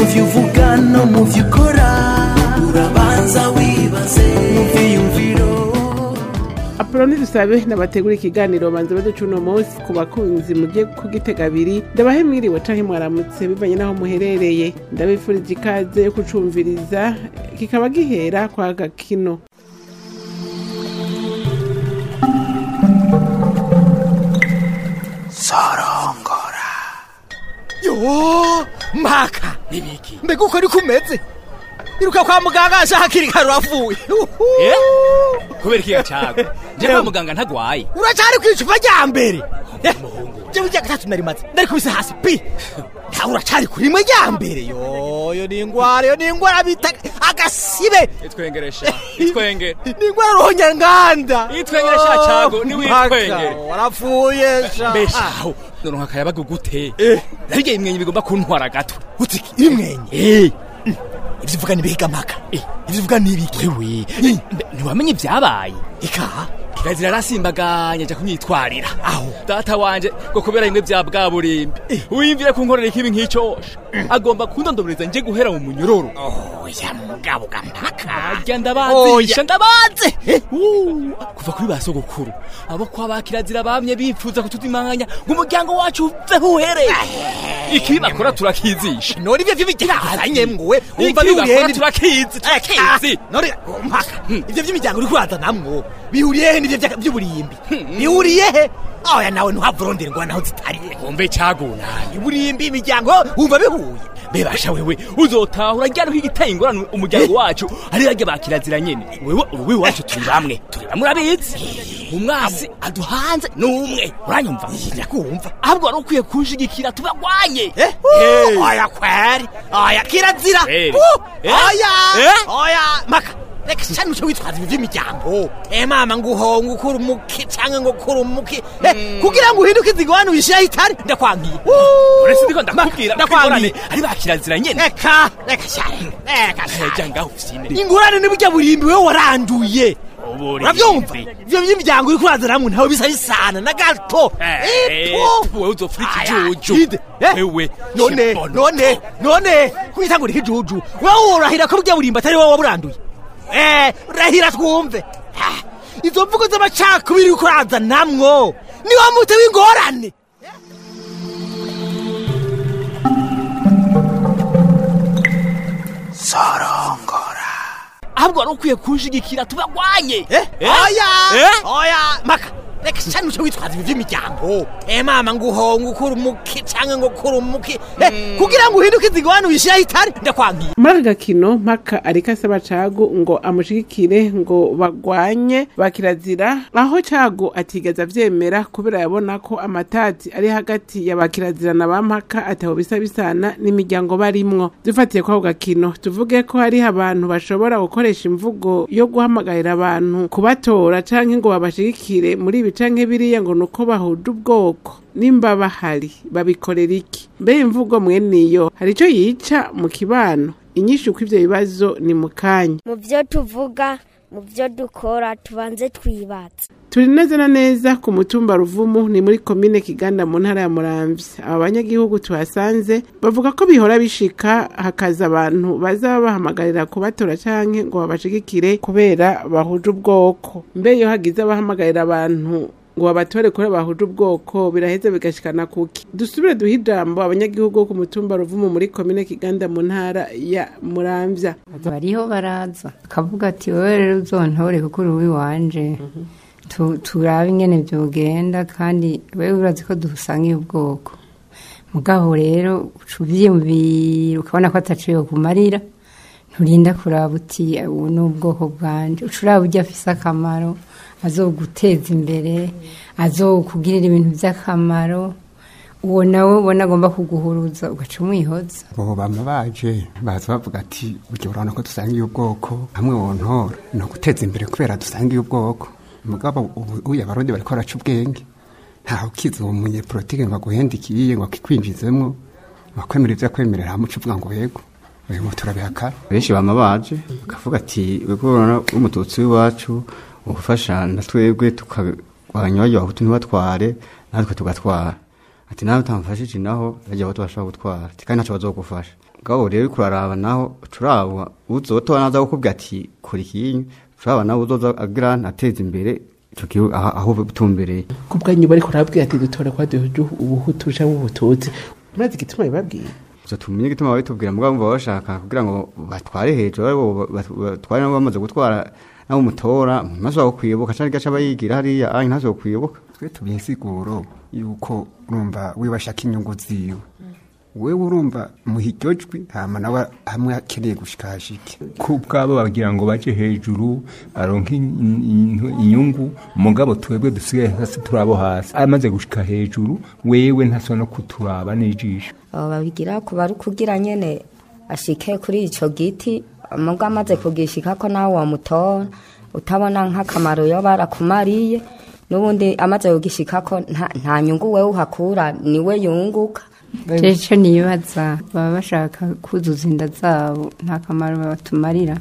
byo uvuga no mu byo ukora urabanza wibaze mu byiyumviro apoloni dusabe nabategura ikiganiro banza baduca uno munsi ku bakunzi mugiye kugitega abiri ndabahe mwiriwe canke mwaramutse bivanye n'aho muherereye ndabifurije ikaze yo kucumviriza kikaba gihera kwa gakino sorongora yo maka nibiki mbega uko niko umeze iruka kwa muganga aje hakiri kare uravuye Eh? kubera ikiga cago nje kwa muganga ntagwaye uracari ku icupa rya mbere Eh, jewe rya gatatu narimaze ndarikubise hasi pi ntawe uracari kuri rimwe rya mbere yo yo ni ingwara yo ni ingwara bita agasibe itwengeresha itwengere ni ingwara ruhonyanganda Itwengeresha cago, ni witwengere. warapfuye sha mbeshaho noronka akayabaga gute naryo imwenye bigomba kuntwara gato utiki imwenye Eh, ivyo uvuga ni bihiga maka ivyo uvuga ni ibiki wewe mbe, ntiwamenye ibyabaye ikaha kirazira arasimbaganya aja kumyitwarira Aho. data wanje ngo kubera bimwe bya bwaburimbi wiyumvire kunkorera ikibi nk'icosha agomba kundondobereza nje guhera mu munyororo oya mugabo gampaka arya ndabazisha ndabaze Uh, kuva kuri ba sogokuru abo kwa ba kirazira bamye bifuza kutudimanganya ngo umuryango wacu uveho uhereye ikibi bakora turakizisha none ivyo vy'imijyanye mwe wumva ikibi bihuriye bakora ni turakizi turakizi none mpaka ivyo vy'imiryango uri kuraza namwo bihuriye he n'ivyo vya- vy'uburimbi bihuriye he oya nawe ntuhava urondera ingwa naho zitariye kumbe cagunanye uburimbi imiryango wumva bihuye bebasha wewe uzotahura ryari igiteye ingorane umuryango wacu ari rage ba kirazira nyene wewe uruwi wacu turi bamwe turi bamwe urabizi umwasi aduhanze ni umwe uranyumva ndakumva ahubwo wari ukwiye kunshigikira tubagwanye Eh? oya kweri oya kirazira Kweri. Uh, Eh? oya Eh? oya maka reka cyane uco witwaza ibi vy'imiryango eh mama ngo ngo ukura umuki canke ngo ukura umuki Eh, kugira ngo uhinduke izigwanu wishiraho itari ndakwangiye uretse ndiko ndakubwira ko ndakwangiye ingorane ari ba kirazira nyene reka reka cyane reka heja cyane ngaho ufyine ingorane ni burya burimbi wewe waranduye uravyumva ivyo vy'imiryango uri kuraza namwe ntawe bisa bisana na gato Ipo. wewe uzofura Aya, ikijuju ide. Eh? wewe none kibono. none none kwitangura ikijuju wowe urahira ko burya burimba atari wowe waburanduye eh rahira twumve Ah, izo mvugo z'amacakubiri uriko uraza namwo ni wa mute w'ingorane sorongora ahubwo wari ukwiye kunshigikira tubagwanye Eh? Eh? oya Eh? oya maka reka cyane uco witwaza ibi vy'imiryango eh mama ngo uhonga ukura umuki canke ngo ukura umuki eh kugira ngo uhinduke izigwanu wishiraho itari ndakwangiye muri aka gakino mpaka ariko asaba cagu ngo amushigikire ngo bagwanye ba kirazira aho cagu atigeze avyemera kubera yabona ko amatati ari hagati ya ba kirazira na ba mpaka ataho bisa bisana n'imiryango barimwo dufatiye kwako gakino tuvuge ko hariho abantu bashobora gukoresha imvugo yo guhamagarira abantu kubatora canke ngo babashigikire muri ibi canke biriya ngo nuko bahuje ubwoko nimba bahari babikorera iki mbe imvugo mweniyo hari ico yica mu kibano inyishu kw'ivyo bibazo ni mu kanya mu byo tuvuga mu byo dukora tubanze twibatse turi neza na neza ku mutumba ruvumu ni muri komine kiganda mu ntara ya muramvya aba banyagihugu tuhasanze bavuga ko bihora bishika hakaza abantu bazaba bahamagarira kubatora canke ngo babashigikire kubera bahuje ubwoko mbe iyo hagize abahamagarira abantu ngo babatore kure bahuje ubwoko biraheze bigashikana kuki dusubire duhe ijambo abanyagihugu bo ku mutumba ruvumu muri komine kiganda mu ntara ya muramvya bariho baraza akavuga ati wowe rero uzontore kuko uri uwiwanje Tu- turabe ingene vyogenda kandi wewe urazi ko dusangiye ubwoko mugabo rero uca uvyiyumvira ukabona ko ataco yokumarira nturinda kuraba uti ubu ni ubwoko bwanje uca uraba urya afise akamaro azoguteza imbere azokugirira ibintu vy'akamaro uwo nawe ubona agomba kuguhuruza ugaca umwihoza bo bama baje baza bavuga ati burya urabona ko dusangiye ubwoko hamwe wontora ni uguteza imbere kubera dusangiye ubwoko mugabo ubu uya abarundi bariko baraca ubwenge ntawe ukiza uwo munyepolitike ngo aguhendikiye ngo akikwinjizemwo wakwemera ivyo akwemerera hamuca uvuga ngo yego uyu mutu urabihakana benshi bama baje bakavuga ati wego urabona umututsi w'iwacu ugufasha na twebwe tukagwanya abahutu ntibatware natwe tugatwara ati nawe utamfashije naho bajya bato bashobora gutwara ati kandi ntacyo bazogufasha ngabo rero uriko uraraba naho turaba uzotora naza gukubwira ati kora ikinyu turaba nawe uzoza agira ateza imbere ico gihugu aho aho butumbereye ku bwanyu bariko urababwira ati dutore kwa duhuju ubuhutu canke ubututsi murazi igituma bibabwiye gusa tumenye igituma babitubwira mugabo baba bashaka kugira ngo batware hejuru aribo bat- batware nabo bamaze gutwara nabo mutora ntashobora kwibuka canke gaca bayigira hariya ayi ntashobora kwibuka twe tubiha insiguro yuko urumva we bashaka inyungu ziwe wewe urumva muha jwi hama nawe hamwe akeneye gushika hashike ku bwabo bagira ngo baje hejuru baronke in- in- inyungu mugabo twebwe dusigaye hasi turabo hasi amaze gushika hejuru wewe ntasa no kuturaba n'ijisho abo babigira ku bari kugira nyene ashike kuri ico giti muga amaze kugishika ko nawe wamutora utabona nk'akamaro yo barakumariye n'ubundi amaze kugishikako nta, nta nyungu wewe uhakura niwe yunguka icyo nibaza baba bashaka kuzuza inda zabo nta kamaro batumarira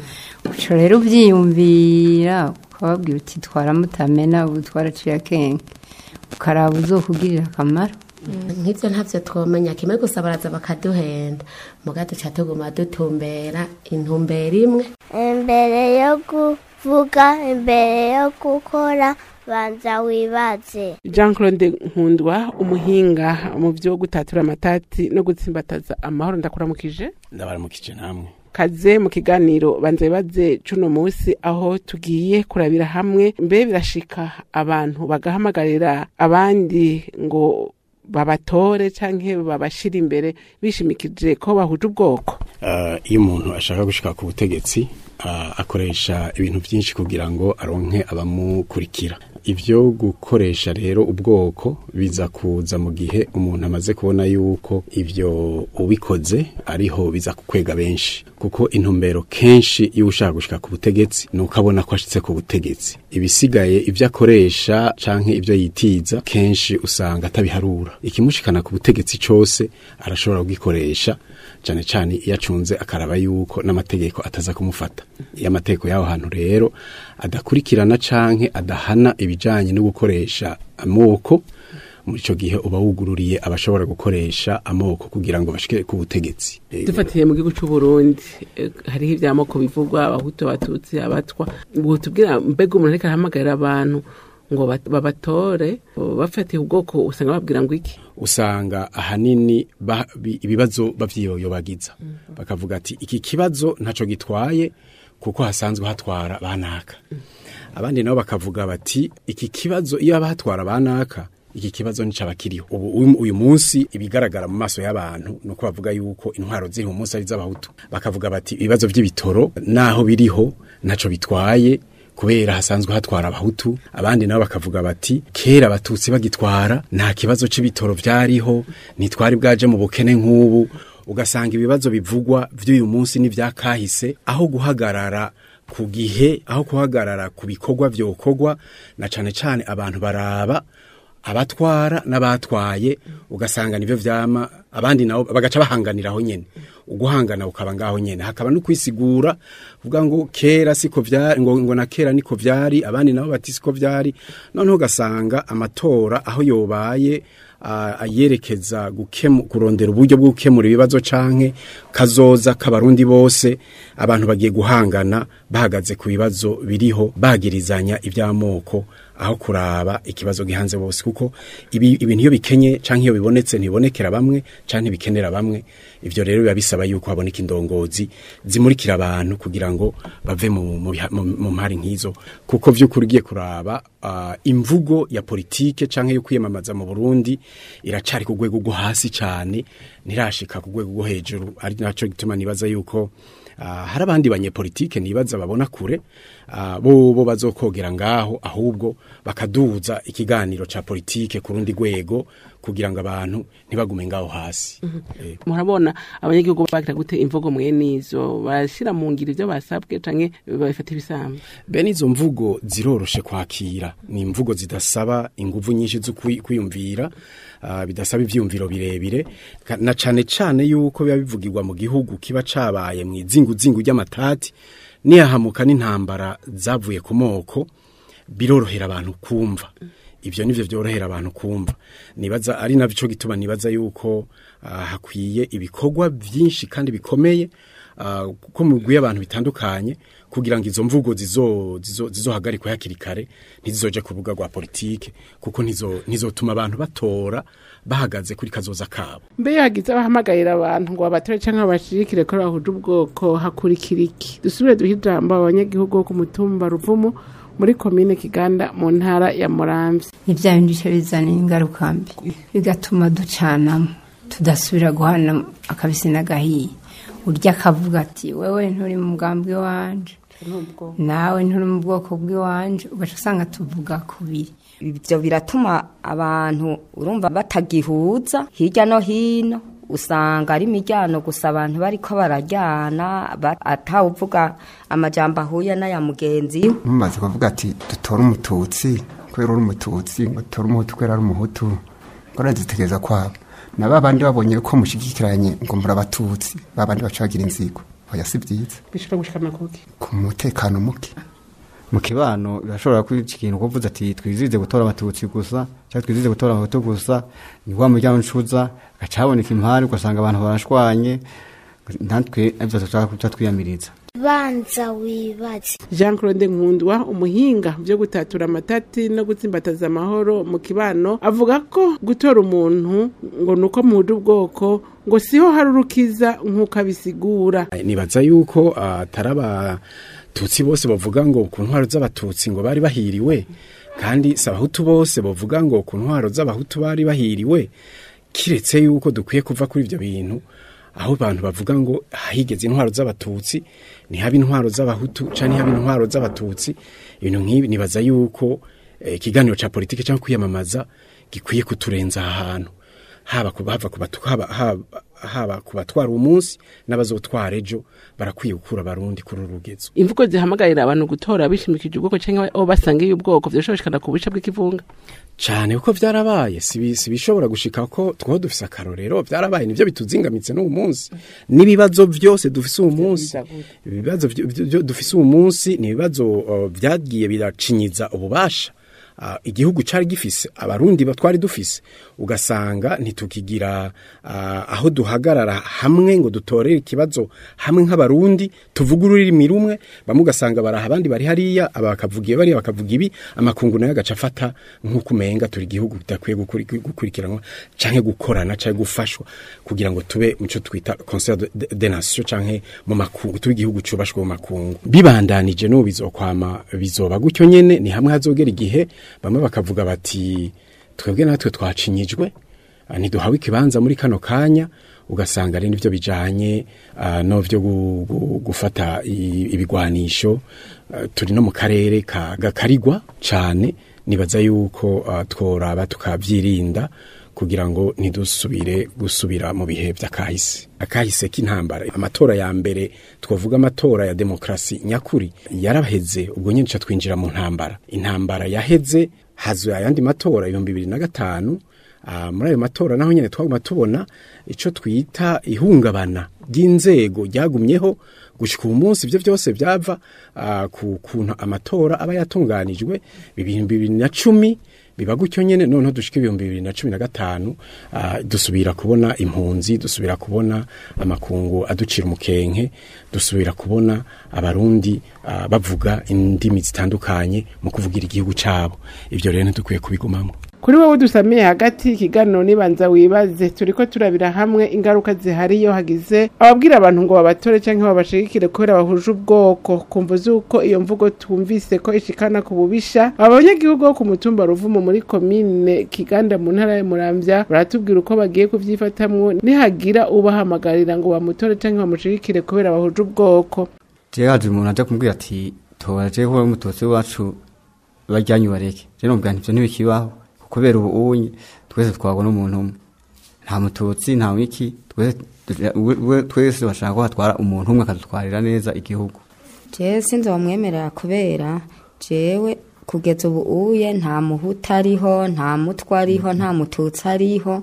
uco rero ubyiyumvira ukababwira uti twara mutamena ubu twaraciye akenge ukaraba uzokugirira akamaro nk'ibyo ntabyo twamenya kimwe gusa baraza bakaduhenda muga duca tuguma dutumbera intumbero imwe imbere yo kuvuga imbere yo gukora banza wibaze jean claude nkundwa umuhinga mu byo gutatura amatati no gutsimbataza amahoro ndakuramukije ndabaramukije namwe kaze mu kiganiro banza bibaze cuno munsi aho tugiye kurabira hamwe mbe birashika abantu bagahamagarira abandi ngo babatore canke babashira imbere bishimikije ko bahuje ubwoko Ah, iyo umuntu ashaka gushika ku butegetsi ah, akoresha ibintu byinshi kugira ngo aronke abamukurikira ibyo gukoresha rero ubwoko biza kuza mu gihe umuntu amaze kubona yuko ibyo ubikoze ariho biza kukwega benshi kuko intumbero kenshi iyo ushaka gushika ku butegetsi ni uko abona ko ashitse ku butegetsi ibisigaye ibyo akoresha canke ibyo yitiza kenshi usanga atabiharura ikimushikana ku butegetsi cose arashobora kugikoresha cyane cyane iyo acunze akaraba yuko n'amategeko ataza kumufata iyo amategeko y'aho hantu rero adakurikirana canke adahana ibijanye no gukoresha amoko muri ico gihe uba wugururiye abashobora gukoresha amoko kugira ngo bashike ku butegetsi Eh, dufatiye mu gihugu c'u Burundi eh, hariho ivyamoko bivugwa abahutu abatutsi abatwa ngo tubwira mbega umuntu ariko arahamagarira abantu ngo bat- babatore bafatiye ubwoko usanga babwira ngo iki usanga ahanini ba- bi- ibibazo bavyiyoyobagiza bakavuga ati iki kibazo ntaco gitwaye kuko hasanzwe hatwara banaka abandi nabo bakavuga bati iki kibazo iyo haba hatwara banaka iki kibazo nicaba kiriho ubu uyu- uyu munsi ibigaragara mu maso y'abantu nuko bavuga yuko intwaro ziri mu munsi ari z'abahutu bakavuga bati ibibazo by'ibitoro naho biriho ntaco bitwaye kubera hasanzwe hatwara abahutu abandi nabo bakavuga bati kera abatutsi bagitwara nta kibazo c'ibitoro vyariho ntitwari bwaje mu bukene nk'ubu ugasanga ibibazo bivugwa vy'uyu munsi n'ivyakahise aho guhagarara ku gihe aho guhagarara ku bikorwa vyokorwa na cane cane abantu baraba abatwara n'abatwaye ugasanga nivyo vyama abandi nabo bagaca bahanganiraho nyene uguhangana ukaba ngaho nyene hakaba no kwisigura kuvuga ngo kera siko vyari ngo, ngo na kera niko vyari abandi nabo bati siko vyari noneho ugasanga amatora aho yobaye ah, ayerekeza gukemu kurondera uburyo bwo gukemura ibibazo canke kazoza k'abarundi bose abantu bagiye guhangana bahagaze ku bibazo biriho bagirizanya ivy'amoko aho kuraba ikibazo gihanze bose kuko ibi ibintu iyo bikenye canke iyo bibonetse ntibonekera bamwe canke bikenera bamwe ivyo rero biba bisaba yuko haboneka indongozi zimurikira abantu kugira ngo bave mu mu biha- mu- mu mpari nk'izo kuko vy'ukuri ugiye kuraba ah, imvugo ya politike canke yo kwiyamamaza mu Burundi iracari ku rwego rwo hasi cane ntirashika ku rwego rwo hejuru ari naco gituma nibaza yuko Ah, hari abandi banyepolitike nibaza babona kure ah, bo bo bazokogera ngaho ahubwo bakaduza ikiganiro ca politike ku rundi rwego kugira ngo abantu ntibagume ngaho hasi Eh, murabona abanyagihugu bagira gute imvugo mwene izo barashira mu ngiro ivyo basabwe canke babifata ibisambo bene izo mvugo ziroroshe kwakira ni imvugo zidasaba inguvu nyinshi zo kwi- kwiyumvira ah, bidasaba ivyiyumviro birebire ka- na cane cane yuko biba bivugirwa mu gihugu kiba cabaye mu izinguzingu ry'amatati niyahamuka n'intambara zavuye ku moko birorohera abantu kumva ivyo nivyo vyorohera abantu kumva nibaza ari navyo gituma nibaza yuko ah, hakwiye ibikorwa vyinshi kandi bikomeye ah, kuko mugwiye abantu bitandukanye kugira ngo izo mvugo zizo zizo zizohagarikwe hakiri kare ntizizoje ku rubuga rwa politike kuko ntizo ntizotuma abantu batora bahagaze kuri kazoza kabo mbe yagize abahamagarira abantu ngo babatore cyangwa babashirikire ko bahuje ubwoko hakurikira iki dusubire duhe ijambo abanyagihugu bo ku mutumba ruvumu muri komine kiganda mu ntara ya muramvya ibya bindi bice bizana ingaruka mbi bigatuma ducanamo tudasubira guhana akabisi n'agahiye urya akavuga ati wewe nturi mu bwambwe wanje nawe nturi mu bwoko bw'iwanje ugaca usanga tuvuga kubiri ibyo biratuma abantu urumva batagihuza hirya no hino usanga ari imiryango gusa abantu bariko barajyana ba- atawuvuga amajambo ahuye n'aya mugenzi we mumaze kuvuga ati dutore umututsi kubera uri umututsi ngo dutore umuhutu kubera ari umuhutu ngo arazitegereza kwabo na ba bandi babonye ko mushigikiranye ngo muri abatutsi ba bandi baca bagira inzigo oya si byiza bishobora gushikana kuki ku mutekano muke mu kibano birashobora kwica ikintu kuvuze ati twizize gutora abatutsi gusa cyangwa twizize gutora abahutu gusa ni wa muryango ncuza gaca haboneka impari ugasanga abantu barashwanye natwe ibyo tuca twiyamiriza banza wibaze jean claude nkundwa umuhinga byo gutatura amatati no gutsimbataza amahoro mu kibano avuga ko gutora umuntu ngo ni uko muhuje ubwoko ngo siho hari urukiza nk'uko abisigura nibaza yuko atari abatutsi bose bavuga ngo ku ntwaro z'abatutsi ngo bari bahiriwe kandi si abahutu bose bavuga ngo ku ntwaro z'abahutu bari bahiriwe kiretse yuko dukwiye kuva kuri ibyo bintu aho abantu bavuga ngo higeze intwaro z'abatutsi ntihaba intwaro z'abahutu cyangwa ntihaba intwaro z'abatutsi ibintu nk'ibi nibaza yuko eh, ikiganiro cya politiki cyangwa kwiyamamaza gikwiye kuturenza aha hantu haba ku hava ku batu- haba- haba- haba ku batwara umunsi n'abazotwara ejo barakwiye gukura abarundi kuri uru rugezo imvugo zihamagarira abantu gutora bishimikije ubwoko cyangwa aho basangiye ubwoko vyashobora gushikana ku buce bw'ikivunga cyane kuko byarabaye si bi- si bishobora gushika ko twaho dufise akarorero byarabaye nivyo bituzingamitse n'uwo munsi n'ibibazo byose dufise uwo munsi ibibazo vyo- vyo- vyo dufise uwo munsi ni ibibazo uh, vyagiye biracinyiza ububasha Uh, igihugu cari gifise abarundi ba- twari dufise ugasanga ntitukigira uh, aho duhagarara hamwe ngo dutorere ikibazo hamwe nk'abarundi tuvuga ururimi rumwe bamwe ugasanga baraha abandi bari hariya aba bakavuga ibi bariya bakavuga ibi amakungu nayo agaca afata nk'uko umenga turi igihugu kidakwiye gukuri- gukurikiranwa canke gukorana canke gufashwa kugira ngo tube muco twita conseil de, de, de nation canke mu makungu tube igihugu cubashwe mu makungu bibandanije n'ubu bizokwama bizoba gutyo nyene ni hamwe hazogera igihe bamwe bakavuga bati twebwe natwe twacinyijwe ah, ntiduhawe ikibanza muri kano kanya ugasanga ari nivyo bijanye uh, no vyo gu- gu- gufata i- ibigwanisho ah, turi no mu karere ka gakarigwa cane nibaza yuko uh, tworaba tukavyirinda kugira ngo ntidusubire gusubira mu bihe vy'akahise akahise k'intambara amatora ya mbere twavuga amatora ya demokrasi nyakuri yaraheze ubwo nyine ca twinjira mu ntambara intambara yaheze hazuye ayandi matora ibihumbi bibiri na gatanu Ah, muri ayo matora naho nyene twaguma tubona ico twita ihungabana ry'inzego ryagumyeho gushika ubu munsi ivyo vyose vyava ah, ku kuntu amatora aba yatunganijwe ibihumbi bibiri na cumi biba gutyo nyene noneho dushika ibihumbi bibiri na cumi na gatanu ah, dusubira kubona impunzi dusubira kubona amakungu aducira umukenke dusubira kubona abarundi ah, bavuga indimi zitandukanye mu kuvugira igihugu cabo ivyo rero ntidukwiye kubigumamo kuri wowe dusamiye hagati ikiganiro nibanza wibaze turiko turabira hamwe ingaruka zihari iyo hagize ababwira abantu ngo babatore cyangwa babashigikire kubera bahuje ubwoko kumva z'uko iyo mvugo twumvise ko ishikana ku bubisha abanyagihugu bo ku mutumba ruvumo muri komine kiganda mu ntara ya muramvya baratubwira uko bagiye kuvyifatamwo nihagira ubahamagarira ngo bamutore cyangwa bamushigikire kubera bahuje ubwoko jewe haje umuntu aja kumbwira ati tora jewe kuba umututsi wacu bajyanyu bareke je nomubwira nti ivyo ntibikibaho kubera ubu unye twese twagwa n'umuntu umwe nta mututsi nta wiki twese we- we- twese bashaka ko hatwara umuntu umwe akadutwarira neza igihugu jewe sinzi wamwemerera kubera jewe kugeza ubu uye nta muhuta ariho nta mutwe ariho nta mututsi ariho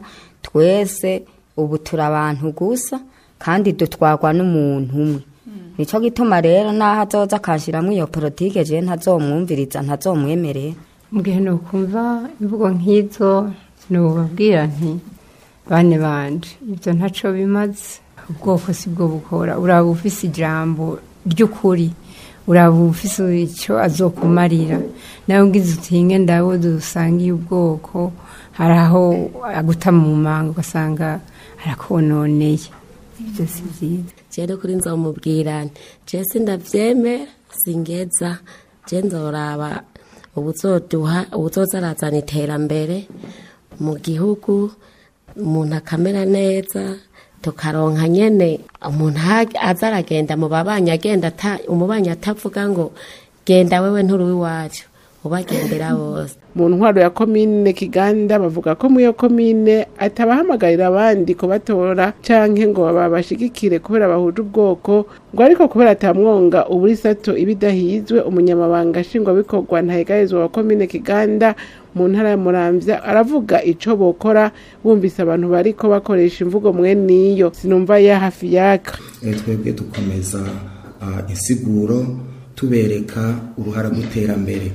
twese ubu turi abantu gusa kandi dutwarwa n'umuntu umwe nicyo gituma rero n'aho azoza akanshyiramo iyo politike jewe ntazomwumviriza ntazomwemerera mu gihe nukumva imvugo nk'izo nubabwira nti bane banje ibyo ntaco bimaze ubwoko si bwo bukora uraba ufise ijambo ry'ukuri uraba ufise icyo azokumarira nawe ugize utinge ndabo dusangiye ubwoko hari aho aguta mu manga ugasanga arakononeye ibyo si byiza jene kuri nzomubwira nti je sindavyemera singeza je nzoraba ubuzoduha ubuzoza arazana iterambere mu gihugu umuntu akamera neza tukaronka nyene umuntu ha- aza aragenda mu babanyi agenda ata- umubanyi atavuga ngo genda wewe nturi iwacu ubagendera bose mu ntwaro ya komine kiganda bavuga ko muri iyo komine atabahamagarira abandi kubatora canke ngo babashigikire kubera bahuje ubwoko ngo ariko kubera atamwonga uburi sato ibidahizwe umunyamabanga nshingwabikorwa ntahegarizwa wa komine kiganda mu ntara ya muramvya aravuga ico bokora bumvise abantu bariko bakoresha imvugo mwene iyo sinumva ya hafi yaka Eh, twebwe dukomeza ah, insiguro tubereka uruhara rw'iterambere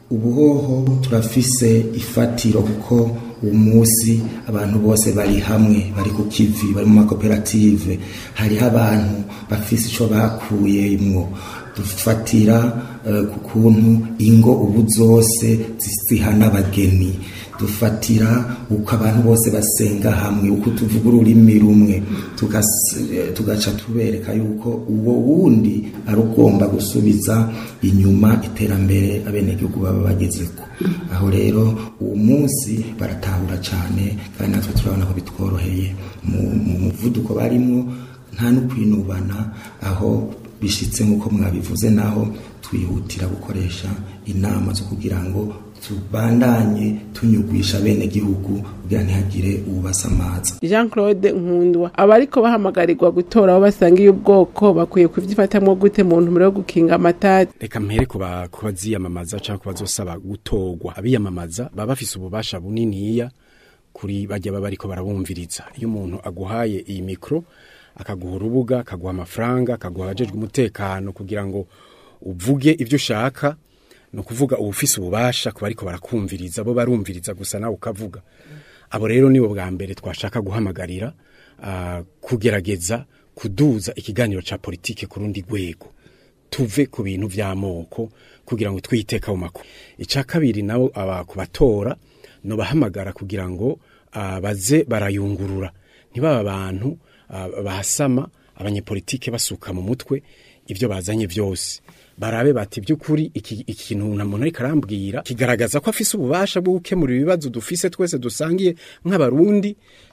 ubuhoho turafise ifatiro kuko uwo munsi abantu bose bari hamwe bari ku kivi bari mu makoperative hariho abantu bafise ico bakuyemwo dufatira eh, ku kuntu ingo ubu zose zihana abageni dufatira uko abantu bose basenga hamwe uko tuvuga ururimi rumwe tugas- eh, tugaca tubereka yuko uwo wundi ari ugomba gusubiza inyuma iterambere abenegihugu baba bagezeko aho rero uwo munsi baratahura cyane kandi natwe turabona ko bitworoheye mu mu muvuduko barimwo nta no kwinubana aho bishitse nk'uko mwabivuze naho twihutira gukoresha inama zo kugira ngo tubandanye tunyugwisha bene gihugu kugira ntihagire uwubasamaza jean claude nkundwa abariko bahamagarirwa gutora abo basangiye ubwoko bakwiye kuvyifatamwo gute mu ntumbero yo gukinga amatati reka mpere kuba kuba ziyamamaza cyangwa kuba zosaba gutorwa abiyamamaza baba bafise ububasha buniniya kuri bajya baba ariko barabumviriza iyo umuntu aguhaye iyi mikro akaguha urubuga akaguha amafaranga akaguha abajejwe umutekano kugira ngo uvuge ibyo ushaka ni ukuvuga uba ufise ububasha kuba ariko barakumviriza bo barumviriza gusa nawe ukavuga abo rero nibo bwa mbere twashaka guhamagarira ah, kugerageza kuduza ikiganiro ca politike ku rundi rwego tuve ku bintu vy'amoko kugira ngo twiteka mu makuru ica kabiri nabo aba kubatora no bahamagara kugira ngo ah, baze barayungurura ntibaba abantu ah, bahasama abanyepolitike basuka mu mutwe ibyo bazanye byose barabe bati by'ukuri iki iki kintu nta muntu ariko arambwira kigaragaza ko afise ububasha bwo gukemura ibibazo dufise twese dusangiye nk'abarundi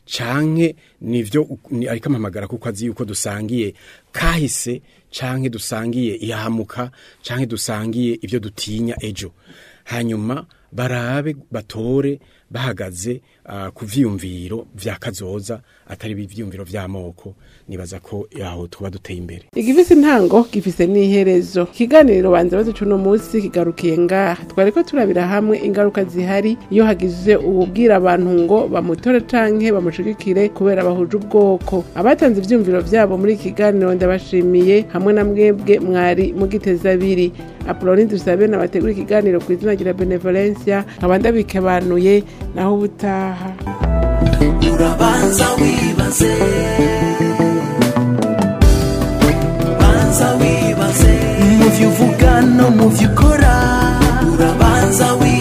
canke nivyo ni- ariko amamagara kuko azi yuko dusangiye kahise canke dusangiye ihamuka canke dusangiye ibyo dutinya ejo hanyuma barabe batore bahagaze ah, ku vyiyumviro vya kazoza atari ivyiyumviro vy'amoko nibaza ko aho tuba duteye imbere igifise intango gifise n'iherezo ikiganiro banza baduca uno munsi kigarukiye ngaha twariko turabira hamwe ingaruka zihari iyo hagize uwubwira abantu ngo bamutore canke bamushigikire kubera bahuje ubwoko abatanze ivyumviro vyabo muri iki kiganiro ndabashimiye hamwe na mwebwe mwari mugiteza abiri apoloni dusabe nabategura ikiganiro ku izina rya benevolencia nkaba ndabikebanuye naho ubutaha urabanza wibaze banza wibaze mu byo uvuga no mu byo ukora urabanza wibaze